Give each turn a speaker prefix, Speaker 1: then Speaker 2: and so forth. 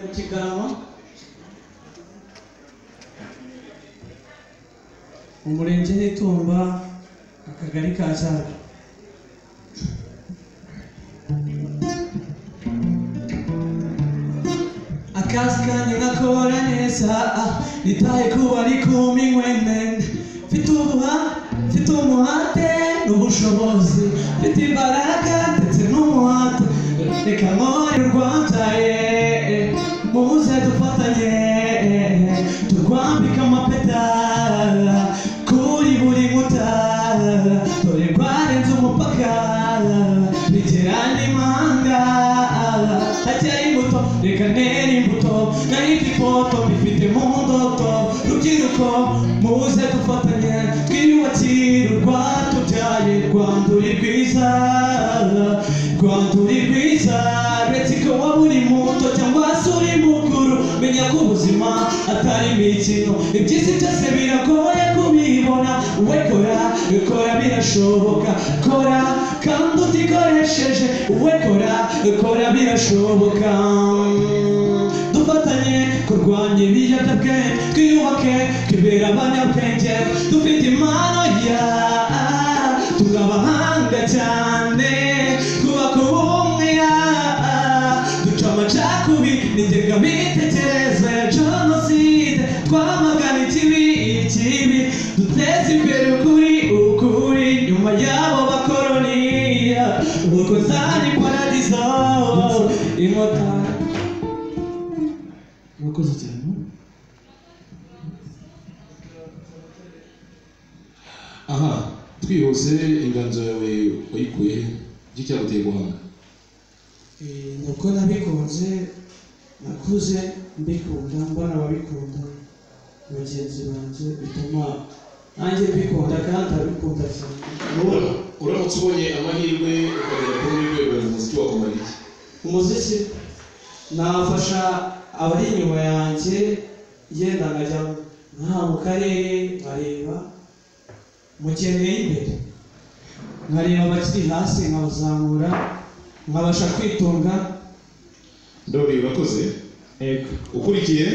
Speaker 1: mu kiganwa mu murenge n'itumba akagari ka cyaro akazi kanjye ngakora neza ah, nitaye kuba ari kumi nkwenene mfite ubuha mfite umuhate n'ubushobozi mfite imbaraga ndetse n'umuhate reka nkore urwabyaye muze dufatanye turwambike amapeta kuri buri nkuta dore rwarenze umupaka bigera n'imanga hakiri imbuto reka ntere imbuto nari ndi ifoto mbifite mu ndoto rubyiruko muze dufatanye twiyubakire u Rwanda tubyaye Rwanda uri rwiza Rwanda uri rwiza uretse ko waba uri muto cyangwa se uri mukuru menya ko ubuzima atari imikino iby'isi byose biragoye kubibona we kora kora birashoboka kora kandi utikoresheje we kora kora birashoboka dufatanye kurwanya ibiyobyabwenge twiyubake twibera abanyabwenge dufite impano ya turi abahanga cyane twubaka ubumwe ya duca amacakubiri nigega mitekerereze ya jenoside twamagana ikibi ikibi duteze imbere ukuri ukuri nyuma y'abo bakoroni ubukozani paradizo inkotanyi murakoze cyane
Speaker 2: aha twihuse inganzo yawe wayikuye he iki cyaguteye guhanga
Speaker 1: Eh, nibwo nabikunze nakuze mbikunda mbona ababikunda bagenzi banjye bituma nanjye mbikunda kandi abikunda cyane
Speaker 2: Ura- uramutse ubonye amahirwe ukagera kuri uru rwego umuziki wakumara iki
Speaker 1: umuziki nafasha abari inyuma yanjye yenda nkajya nka mu karere nkareba mu kintu imbere nkareba abakiri hasi nkabazamura nkabasha kwitunga
Speaker 2: ndori urakoze ukurikiye